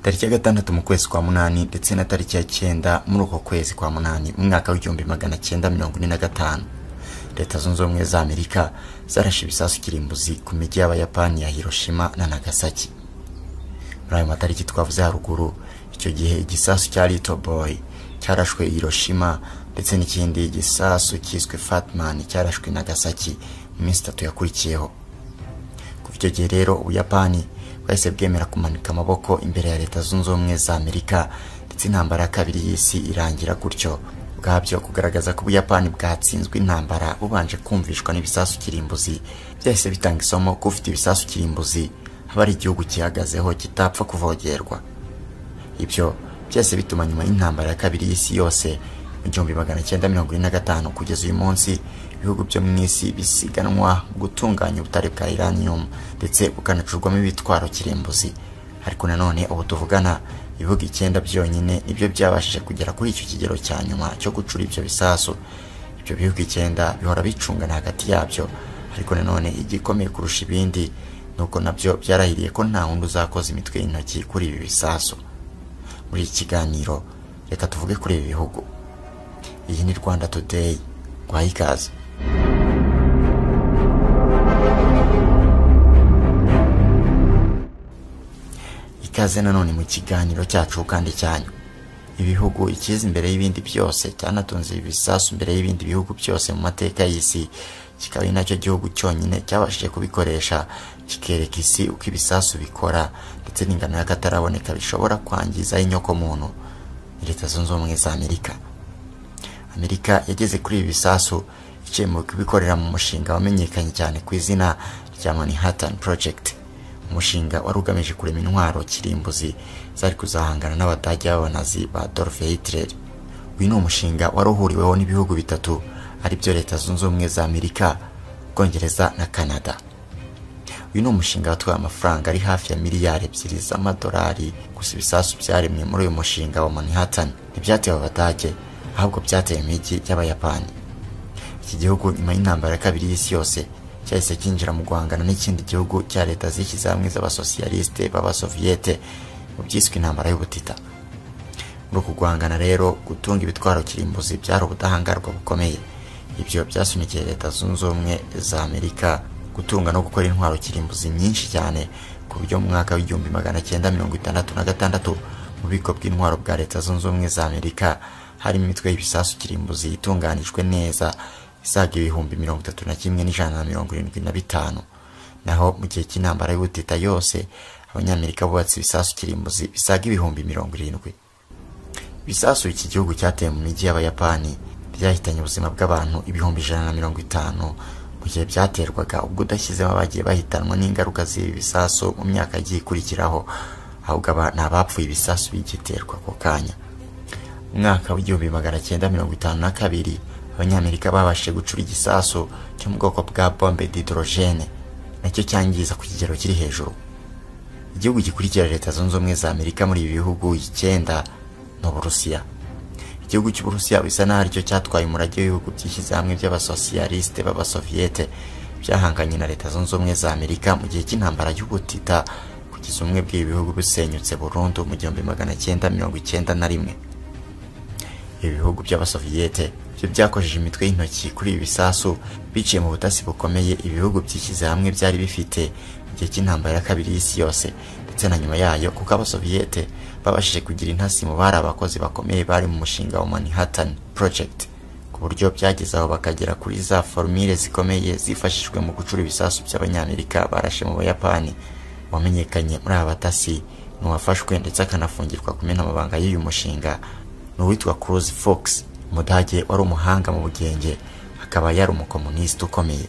tariki ya gatandatu mu kwezi kwa munani ndetse na tariki ya cyenda muri uko kwezi kwa munani mu mwaka w'igihumbi magana cyenda mirongo ine na gatanu leta zunze ubumwe za amerika zarashe ibisasu kirimbuzi ku mijyi y'abayapani ya hiroshima na nagasaki muri ayo matariki twavuze haruguru icyo gihe igisasu cya little boy cyarashwe hiroshima ndetse n'ikindi gisasu cyiswe fatman cyarashwe nagasaki mu minsi itatu yakurikiyeho kuva icyo gihe rero ubuyapani bwahise bwemera kumanika amaboko imbere ya leta zunze ubumwe za amerika ndetse intambara ya kabiri y'isi irangira gutyo ubwabyo kugaragaza ko ubuyapani bwatsinzwe intambara bubanje kumvishwa n'ibisasu kirimbuzi byahise bitanga isomo ko ufite ibisasu kirimbuzi haba ari igihugu gihagazeho kitapfa kuvogerwa ibyo byahise bituma nyuma y'intambara ya kabiri y'isi yose mu gihumbi magana cyenda mirongo ine na gatanu kugeza uyu munsi ibihugu byo mu isi bisiganwa gutunganya ubutare bwa iranium ndetse bukanacurwamo ibitwaro kirimbuzi ariko nanone ubu tuvugana ibihugu icyenda byonyine nibyo byabashije kugera kuri icyo kigero cya nyuma cyo gucura ibyo bisasu ibyo bihugu icyenda bihora bicungana hagati yabyo ariko nanone igikomeye kurusha ibindi ni uko nabyo byarahiriye ko nta wundi uzakoza imitwe y'intoki kuri ibi bisasu muri iki kiganiro reka tuvuge kuri ibi bihugu iyi ni rwanda today guhaye ikaze ikaze nanone mu kiganiro cyacu kandi cyanyu ibihugu ikiza imbere y'ibindi byose cyanatunze ibisasu imbere y'ibindi bihugu byose mu mateka y'isi kikaba ari nacyo gihugu cyonyine cyabashije kubikoresha kikereka isi uko ibisasu bikora ndetse n'ingano y'akataraboneka bishobora kwangiza inyoko muntu leta zunze ubumwe za amerika amerika yageze kuri ibi bisasu iciye mu kubikorera mu mushinga wamenyekanye cyane ku izina rya manhattan project umushinga wari ugamije kurema intwaro kirimbuzi zari kuzahangana n'abadage b'abanazi ba Adolf Hitler uyu ni umushinga wari uhuriweho n'ibihugu bitatu aribyo leta zunze ubumwe za amerika ubwongereza na canada uyu ni umushinga watwaye amafaranga ari hafi ya miliyari ebyiri z'amadolari gusa ibisasu byaremwe muri uyu mushinga wa manhattan ntibyatewe abadage ahubwo byateye imijyi y'abayapani iki gihugu nyuma y'intambara ya kabiri y'isi yose cyahise cyinjira mu guhangana n'ikindi gihugu cya leta zishyize hamwe z'abasosiyalisite b'abasoviyete mu byiswe intambara y'ubutita muri uku guhangana rero gutunga ibitwaro kirimbuzi byari ubudahangarwa bukomeye ibyo byasunikiye leta zunze ubumwe za amerika gutunga no gukora intwaro kirimbuzi nyinshi cyane ku buryo mu mwaka w'igihumbi magana cyenda mirongo itandatu na gatandatu mu bubiko bw'intwaro bwa leta zunze ubumwe za amerika harimo imitwe y'ibisasu kirimbuzi itunganijwe neza isaga ibihumbi mirongo itatu na kimwe n'ijana na mirongo irindwi na bitanu naho mu gihe cy'intambara y'ubutita yose abanyamerika bubatse ibisasu kirimbuzi bisaga ibihumbi mirongo irindwi ibisasu iki gihugu cyateye mu mijyi y'abayapani byahitanye ubuzima bw'abantu ibihumbi ijana na mirongo itanu mu gihe byaterwaga ubwo udashyizemo abagiye bahitanwa n'ingaruka z'ibi bisasu mu myaka yagiye ikurikiraho ahubwo aba ni abapfuye ibisasu bigiterwa ako kanya mwaka w'igihumbi magana cyenda mirongo itanu na kabiri abanyamerika babashije gucura igisasu cyo mu bwoko bwa bombe d'hydrogene nacyo cyangiza ku kigero kiri hejuru igihugu gikurikira leta zunze ubumwe za amerika muri ibi bihugu icyenda ni uburusiya igihugu cy'uburusiya bisa n'aho aricyo cyatwaye umurage w'ibihugu byishyize hamwe by'abasosiyalisite b'abasoviyete byahanganye na leta zunze ubumwe za amerika mu gihe cy'intambara y'ubutita kugeza ubumwe bw'ibi bihugu busenyutse burundu mu gihumbi magana cyenda mirongo icyenda na rimwe ibihugu by'abasoviyete byo byakojeje imitwe y'intoki kuri ibi bisasu biciye mu butasi bukomeye ibihugu byishyize hamwe byari bifite mu gihe cy'intambara ya kabiri y'isi yose ndetse na nyuma yayo kuko abasoviyete babashije kugira intasi mu bari abakozi bakomeye bari mu mushinga wa Manhattan Project ku buryo byageze aho bakagera kuri za formule zikomeye zifashishwe mu gucura ibisasu by'abanyamerika barashe mu Buyapani wamenyekanye muri aba batasi ni uwafashwe ndetse akanafungirwa kumena amabanga y'uyu mushinga ni uwitwa Cruz Fox umudage wari umuhanga mu bugenge akaba yari umukomunisite ukomeye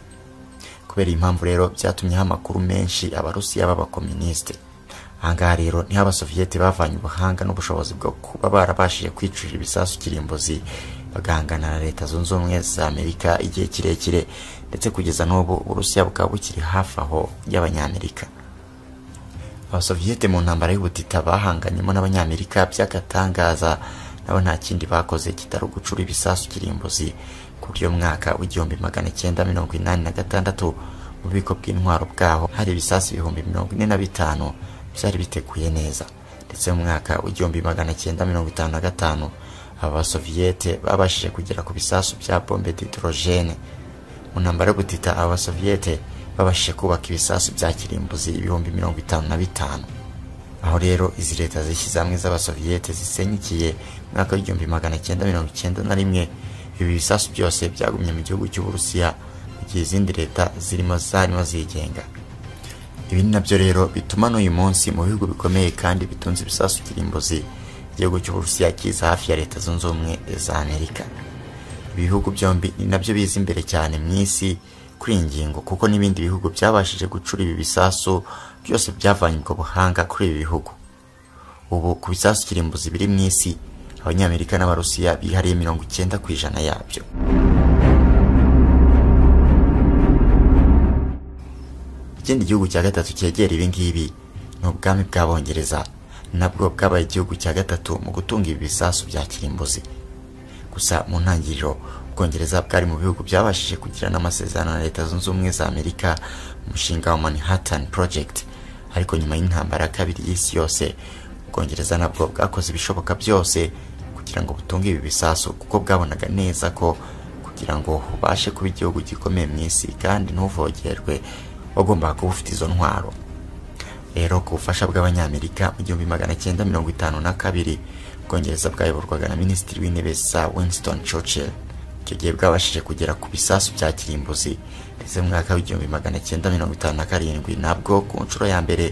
kubera iyi mpamvu rero byatumyeho amakuru menshi abarusiya b'abakomunisite ahangaha rero niho abasoviyete bavanye ubuhanga n'ubushobozi bwo kuba barabashije kwicurira ibisasu kirimbuzi bagahangana na leta zunze ubumwe za amerika igihe kirekire ndetse kugeza n'ubu uburusiya bukaba bukiri hafi aho y'abanyamerika abasoviyete mu ntambara y'ubutita bahanganyemo n'abanyamerika by'agatangaza nabo nta kindi bakoze kitari ugucura ibisasu kirimbuzi ku buryo mwaka w'igihumbi magana cyenda mirongo inani na gatandatu mu bubiko bw'intwaro bwaho hari ibisasu ibihumbi mirongo ine na bitanu byari biteguye neza ndetse mu mwaka w'igihumbi magana cyenda mirongo itanu na gatanu abasoviyete babashije kugera ku bisasu bya bombe d'hydrogene mu ntambara yo gutita abasoviyete babashije kubaka ibisasu bya kirimbuzi ibihumbi mirongo itanu na bitanu aho rero izi leta zishyize hamwe z'abasoviyete zisenyikiye mu mwaka w'igihumbi magana cyenda mirongo icyenda na rimwe ibi bisasu byose byagumye mu gihugu cy'uburusiya mu gihe izindi leta zirimo zarimo zigenga ibi nabyo rero bituma n'uyu munsi mu bihugu bikomeye kandi bitunze ibisasu kirimbuzi igihugu cy'uburusiya kiza hafi ya leta zunze ubumwe za amerika ibihugu byombi ni nabyo biza imbere cyane mu isi kuri iyi ngingo kuko n'ibindi bihugu byabashije gucura ibi bisasu byose byavanye ubwo buhanga kuri ibi bihugu ubu ku bisasu kirimbuzi biri mu isi abanyamerika n'abarusiya bihariye mirongo icyenda ku ijana yabyo ikindi gihugu cya gatatu cyegera ibi ngibi ni ubwami bw'abongereza nabwo bwabaye igihugu cya gatatu mu gutunga ibi bisasu bya kirimbuzi gusa mu ntangiriro ubwongereza bwari mu bihugu byabashije kugira n'amasezerano na leta zunze ubumwe za amerika umushinga wa manhattan project ariko nyuma y'intambara ya kabiri y'isi yose ubwongereza nabwo bwakoze ibishoboka byose kugira ngo butunge ibi bisasu kuko bwabonaga neza ko kugira ngo ubashe kuba igihugu gikomeye mu isi kandi ntuvogerwe wagombaga kuba ufite izo ntwaro rero ku bufasha bw'abanyamerika mu gihumbi magana cyenda mirongo itanu na kabiri ubwongereza bwayoborwaga na minisitiri w'intebe sa winston churchill icyo gihe bwabashije kugera ku bisasu bya kirimbuzi ndetse mu mwaka w'igihumbi magana cyenda mirongo itanu na karindwi nabwo ku nshuro ya mbere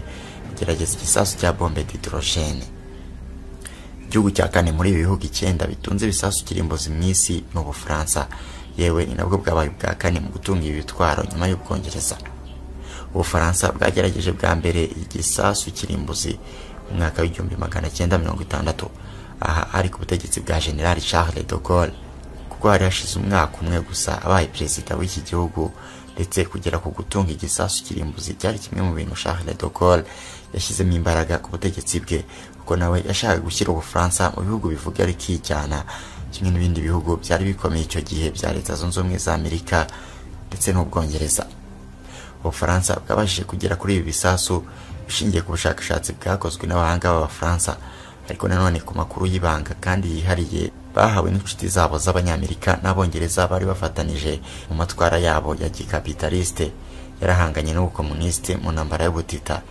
bugerageza igisasu cya bombe d'hydrogene igihugu cya kane muri ibi bihugu icyenda bitunze ibisasu kirimbuzi mu isi ni ubufaransa yewe ni nabwo bwabaye ubwa kane mu gutunga ibi bitwaro nyuma y'ubwongereza ubufaransa bwagerageje bwa mbere igisasu kirimbuzi mu mwaka w'igihumbi magana cyenda mirongo itandatu aha ari ku butegetsi bwa generali charles de gaulle kuko hari hashize umwaka umwe gusa abaye perezida w'iki gihugu ndetse kugera ku gutunga igisasu kirimbuzi cyari kimwe mu bintu charles de gaulle yashyizemo imbaraga ku butegetsi bwe kuko nawe yashakaga gushyira ubufaransa mu bihugu bivuga ari kijyana kimwe n'ibindi bihugu byari bikomeye icyo gihe bya leta zunze ubumwe za amerika ndetse n'ubwongereza ubufaransa bwabashije kugera kuri ibi bisasu bishingiye ku bushakashatsi bwakozwe n'abahanga b'abafaransa ariko nanone ku makuru y'ibanga kandi yihariye bahawe n'inshuti zabo z'abanyamerika n'abongereza bari bafatanije mu matwara yabo ya gikapitalisite yarahanganye n'ubukomunisite mu ntambara y'ubutita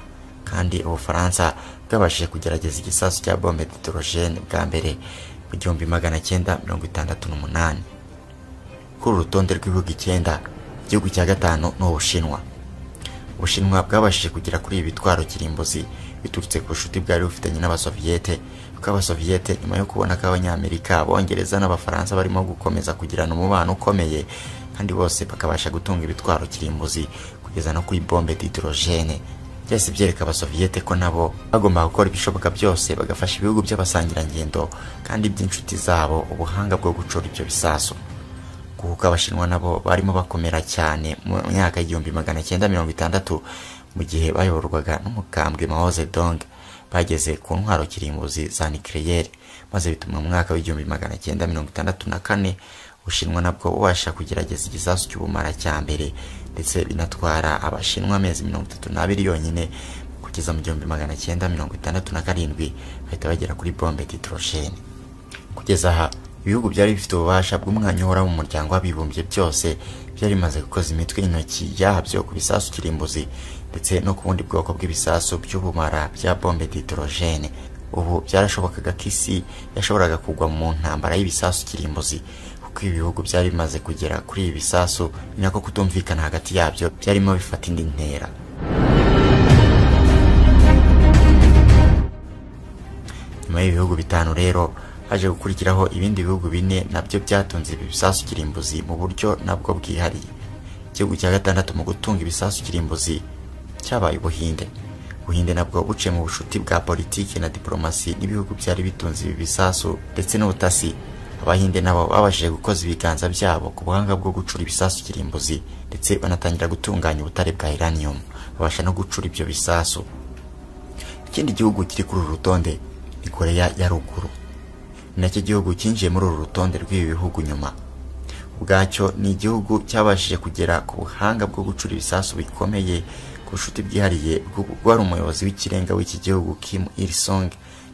kandi ubufaransa bwabashije kugerageza igisasu cya bombe d'hydrogene bwa mbere mu gihumbi magana cyenda mirongo itandatu n'umunani kuri uru rutonde rw'ibihugu icyenda igihugu cya gatanu ni ubushinwa ubushinwa bwabashije kugera kuri ibi bitwaro kirimbuzi biturutse ku bucuti bwari bufitanye n'abasoviyete kuko abasoviyete nyuma yo kubona ko abanyamerika abongereza n'abafaransa barimo gukomeza kugirana umubano ukomeye kandi bose bakabasha gutunga ibitwaro kirimbuzi kugeza no kuri bombe d'hydrogene byose byereka abasoviyete ko nabo bagomba gukora ibishoboka byose bagafasha ibihugu by'abasangirangendo kandi by'inshuti zabo ubuhanga bwo gucura ibyo bisasu kuko abashinwa nabo barimo bakomera cyane mu myaka igihumbi magana cyenda mirongo itandatu mu gihe bayoborwaga n'umukambwe Mao Zedong bageze ku ntwaro kirimbuzi za nucleaire maze bituma mu mwaka w'igihumbi magana cyenda mirongo itandatu na kane ubushinwa nabwo bubasha kugerageza igisasu cy'ubumara cya mbere ndetse binatwara abashinwa amezi mirongo itatu n'abiri yonyine kugeza mu gihumbi magana cyenda mirongo itandatu na karindwi bahita bagera kuri bombe d'hydrogene kugeza aha ibihugu byari bifite ububasha bw'umwanya uhora mu muryango w'abibumbye byose byari bimaze gukoza imitwe y'intoki yabyo ku bisasu kirimbuzi ndetse no ku bundi bwoko bw'ibisasu by'ubumara bya bombe d'hydrogene ubu byarashobokaga ko isi yashoboraga kugwa mu ntambara y'ibisasu kirimbuzi kuko ibi bihugu byari bimaze kugera kuri ibi bisasu ni nako kutumvikana hagati yabyo byarimo bifata indi ntera nyuma y'ibihugu bitanu rero haje gukurikiraho ibindi bihugu bine nabyo byatunze ibi bisasu kirimbuzi mu buryo nabwo bwihariye igihugu cya gatandatu mu gutunga ibisasu kirimbuzi cyabaye ubuhinde ubuhinde nabwo buciye mu bucuti bwa politiki na diplomasi n'ibihugu byari bitunze ibi bisasu ndetse n'ubutasi abahinde nabo babashije gukoza ibiganza byabo ku buhanga bwo gucura ibisasu kirimbuzi ndetse banatangira gutunganya ubutare bwa iranium babasha no gucura ibyo bisasu ikindi gihugu kiri kuri uru rutonde ni koreya ya ruguru ni nacyo gihugu cyinjiye muri uru rutonde rw'ibi bihugu nyuma ubwacyo ni igihugu cyabashije kugera ku buhanga bwo gucura ibisasu bikomeye ku bucuti bwihariye bwari umuyobozi w'ikirenga w'iki gihugu Kim Il Sung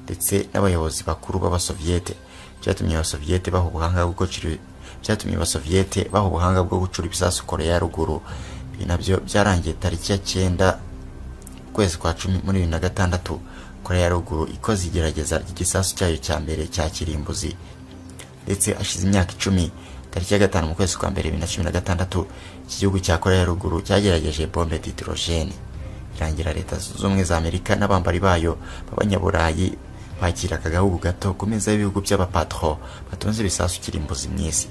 ndetse n'abayobozi bakuru b'abasoviyete byatumye abasoviyete baha ubuhanga bwo gucira- byatumye abasoviyete baha ubuhanga bwo gucura ibisasu koreya ya ruguru ibi nabyo byarangiye tariki ya cyenda ukwezi kwa cumi muri bibiri na gatandatu koreya ya ruguru ikoze igerageza ry'igisasu cyayo cya mbere cya kirimbuzi ndetse ashize imyaka icumi tariki ya gatanu mu kwezi kwa mbere bibiri na cumi na gatandatu iki gihugu cya koreya ya ruguru cyagerageje bombe ditorojene birangira leta zunze ubumwe za amerika n'abambari bayo b'abanyaburayi bakiraga agahugu gato ku meza y'ibihugu by'abapatro batunze ibisasu kirimbuzi mu isi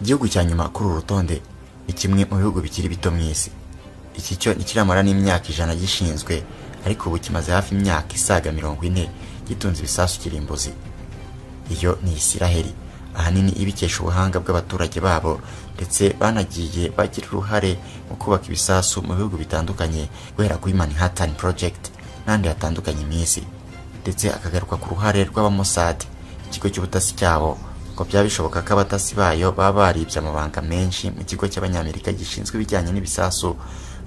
igihugu cya nyuma kuri uru rutonde ni kimwe mu bihugu bikiri bito mu isi iki cyo ntikiramara n'imyaka ijana gishinzwe ariko ubu kimaze hafi imyaka isaga mirongo ine gitunze ibisasu kirimbuzi iyo ni isiraheli ahanini ibikesha ubuhanga bw'abaturage babo ndetse banagiye bagira uruhare mu kubaka ibisasu mu bihugu bitandukanye guhera kuri manhattan project n'ahandi hatandukanye mu isi ndetse akagaruka ku ruhare rw'abamosad ikigo cy'ubutasi cyabo ngo byaba bishoboka ko abatasi bayo baba baribye amabanga menshi mu kigo cy'abanyamerika gishinzwe ibijyanye n'ibisasu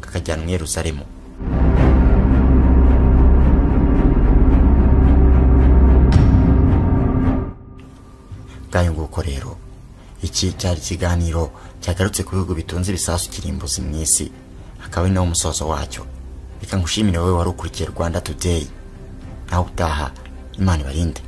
kakajyanwa i yeruzalemu bwayo nguko rero iki cyari ikiganiro cyagarutse ku bihugu bitunze ibisasu kirimbuzi mu isi akaba ari nawo umusozo wacyo reka ngushimire wowe wari ukurikiye rwanda today nawe utaha imana ibarinde